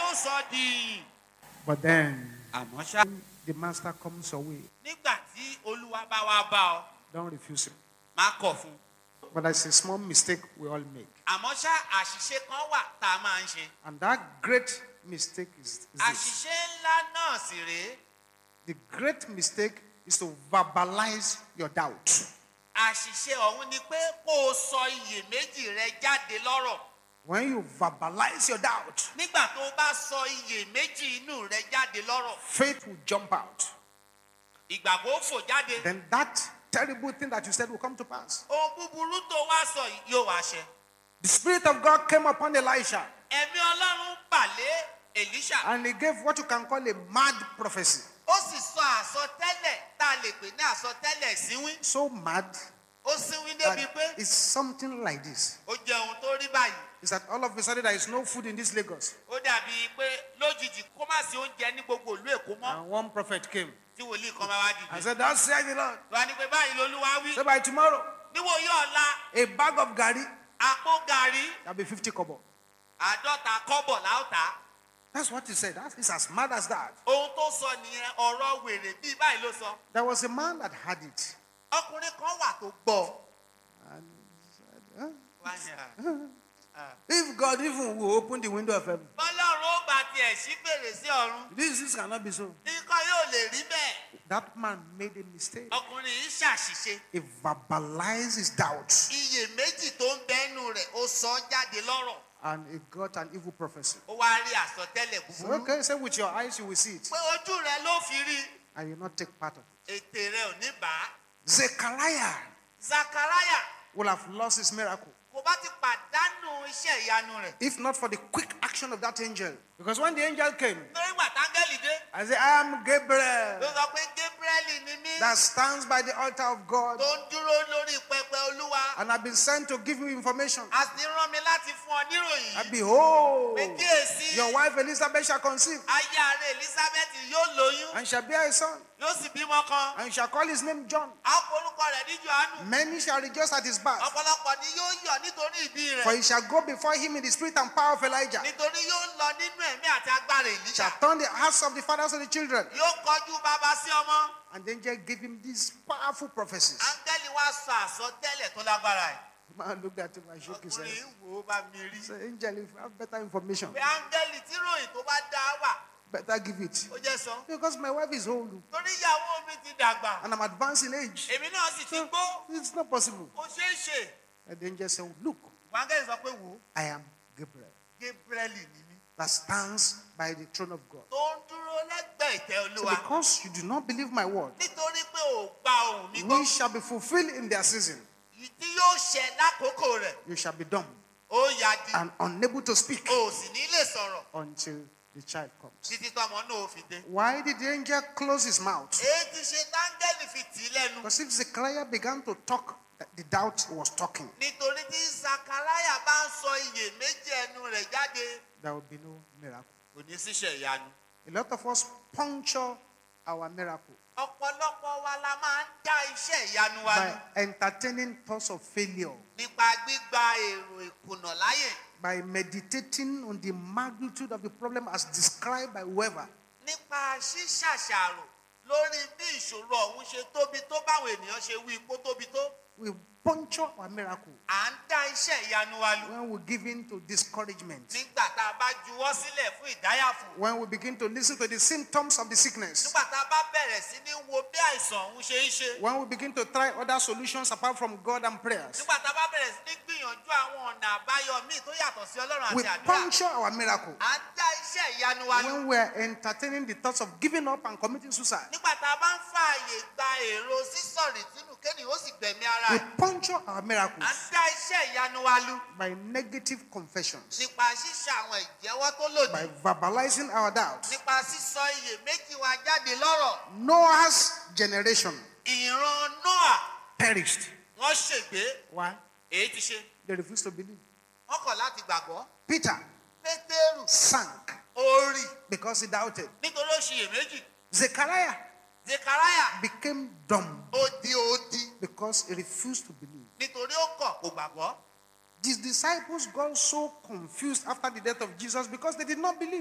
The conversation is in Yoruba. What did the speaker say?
yóò sọ di. But then àmọ́ ṣá the master comes away. nígbà tí olúwa bá wá bá ọ Don't refuse him. má kọ̀ fún un. But that's a small mistake we all make. àmọ́ ṣá àṣìṣe kan wà tá a máa ń ṣe. And that great mistake is, is this. àṣìṣe ńlá náà sì rèé The great mistake is to verbalize your doubt. àṣìṣe ọ̀hún ni pé kó o sọ iyèméjì rẹ jáde lọ́rọ̀. When you verbalize your doubt, nígbà tó o bá sọ iyèméjì inú rẹ jáde lọ́rọ̀ faith will jump out. ìgbàgbọ́ ó fò jáde. Then that terrible thing that you said will come to pass. ohun búburú tó wá sọ yìí yóò wá ṣẹ. The Spirit of God came upon Elisha ẹ̀mí ọlọ́run bàlẹ́ èlíṣà and he gave what you can call a mad prophecy. ó sì sọ àsọtẹ́lẹ̀ tá a lè pè ní àsọtẹ́lẹ̀ síwín So mad ó síwín débi that pé it's something like this. ó jẹ ohun tó rí báyìí Is that all of a sudden there is no food in this Lagos? ó dàbí pé lójijì kó má sí oúnjẹ ní gbogbo ìlú èkó mọ́ And one prophet came tí wòlíì kan máa wá and dìde. said, Thus said the Lord. wọ́n á ní pé báyìí lolúwa wí So by tomorrow, níwòyí ọ̀la a bag of gari àpò gàrí will be 50 kobo. àádọ́ta kọ́bọ̀ láòtá That's what he said. That is as mad as that. ohun tó sọ nìyẹn ọ̀rọ̀ wèrè bíi báyìí ló sọ There was a man that had it. ọkùnrin kan wà tó gbọ́ And he said, "Huh? Wá ní, "Ah, If God even will open the window of heaven, bọ́lọ́run ó bá tiẹ̀ sí fèrèsé ọ̀run this, this cannot be so. nǹkan yóò lè rí bẹ́ẹ̀ That man made a mistake. ọkùnrin yìí ṣàṣìṣe He verbalized his doubts iyèméjì tó ń bẹ́nu rẹ̀ ó sọ ọ́ jáde lọ́rọ̀ and he got an evil prophecy. ó wá rí àsọtẹ́lẹ̀ So, búburú okay, say with your eyes you will see it pé ojú rẹ ló fi rí and you will not take part of it. ètè rẹ ò ní bá a. Zechariah zakaraya will have lost his miracle kò bá ti pàdánù iṣẹ́ ìyanu rẹ̀ if not for the quick action of that angel. Because when the angel came, nítorí gbà táńgẹ́lì dé I said, I am ló Gabriel sọ pé gabriel ni mí that stands by the altar of God tó ń dúró lórí pẹpẹ olúwa and I've been sent to give you information. a sì rán mi láti fún ọ níròyìn And yìí behold, pé kíyèsí your wife Elizabeth shall conceive aya rẹ elizabeth yóò lóyún and shall bear a son yóò sì bímọ kan and shall call his name John. a ó porúkọ rẹ̀ ní johannu Many shall rejoice at his birth, ọ̀pọ̀lọpọ̀ ni yóò yọ̀ nítorí ìbí for rẹ̀ he shall go before him in the spirit and power of Elijah, nítorí yóò lọ nínú ẹ̀mí àti agbára èlíjà shall turn the hearts of the fathers to the children. yóò kọjú bàbá sí ọmọ And the angel gave him these powerful prophecies. áńgẹ́lì wá sọ àsọtẹ́lẹ̀ tó lágbára ẹ̀ The man looked at him and shook his ọkùnrin head. yìí wò ó bá mi rí Say, angel, if you have better information, pé áńgẹ́lì tí ròyìn tó bá dá wà better give it. ó jẹ́ sọ Because my wife is old torí ìyàwó mi ti dàgbà and I'm advanced in age. èmi náà sì ti So gbó it's not possible. kò ṣeé ṣe And the angel said, Look, áńgẹ́lì sọ pé wò ó I am Gabriel gabriel ni mí that stands by the throne of God. tó ń dúró lẹ́gbẹ̀ẹ́ ìtẹ́ So olúwa because you do not believe my word, nítorí pé ò gba ohùn mi gbọ́ we shall be fulfilled in their season. tí yóò ṣẹ lákòókò rẹ̀ You shall be dumb ó yá di and unable to speak o sì ní lè sọ̀rọ̀ until the child comes. títí tọmọ náà ó fi dé. Why did the angel close his mouth? èyí ti ṣe táńgẹ́lì fi tì í lẹ́nu Because if Zechariah began to talk, the doubt was talking. nítorí tí sakaraya bá ń sọ iyèméjì ẹnu rẹ̀ jáde There will be no miracle. kò ní síṣẹ́ ìyanu. A lot of us puncture our miracle ọ̀pọ̀lọpọ̀ wa la máa ń dá iṣẹ́ ìyanu wa nù by entertaining thoughts of failure, nípa gbígba èrò ìkùnà láyè by meditating on the magnitude of the problem as described by whoever. nípa ṣíṣàṣàrò lórí bí ìṣòro ọ̀hún ṣe tóbi tó báwọn ènìyàn ṣe wí ipò tóbi tó We puncture our miracle à ń dá iṣẹ́ ìyanu wa lù when we give in to discouragement, nígbà tá a bá juwọ́ sílẹ̀ fún ìdáyàfò when we begin to listen to the symptoms of the sickness, nígbà tá a bá bẹ̀rẹ̀ sí ní wo bí àìsàn ọ̀hún ṣe ń ṣe when we begin to try other solutions apart from God and prayers. nígbà tá a bá bẹ̀rẹ̀ sí ní gbìyànjú àwọn ọ̀nà àbáyọ míì tó yàtọ̀ sí ọlọ́run We àti àdúrà puncture our miracle à ń dá iṣẹ́ ìyanu wa lù when we are entertaining the thoughts of giving up and committing suicide. nígbà tá a bá ń fààyè gba èrò sísọ̀rì tínú kéènì ó sì gbẹ̀mí ara We ẹ̀ puncture our à ń miracles dá iṣẹ́ ìyanu wa lù by negative confessions, nípa ṣíṣe àwọn ìjẹ́wọ́ tó lòdì by verbalizing our doubts. nípa sísọ iyèméjì wa jáde lọ́rọ̀ Noah's generation ìran noah perished. wọ́n ṣègbé Why? èyí ti ṣe They refused to believe. wọ́n kọ̀ láti gbàgbọ́ Peter pétérù sank orí because he doubted. nítorí ó ṣiyèméjì Zechariah zekaraya became dumb ó di odi because he refused to believe. nítorí ó kọ̀ kò gbàgbọ́ These disciples got so confused after the death of Jesus because they did not believe.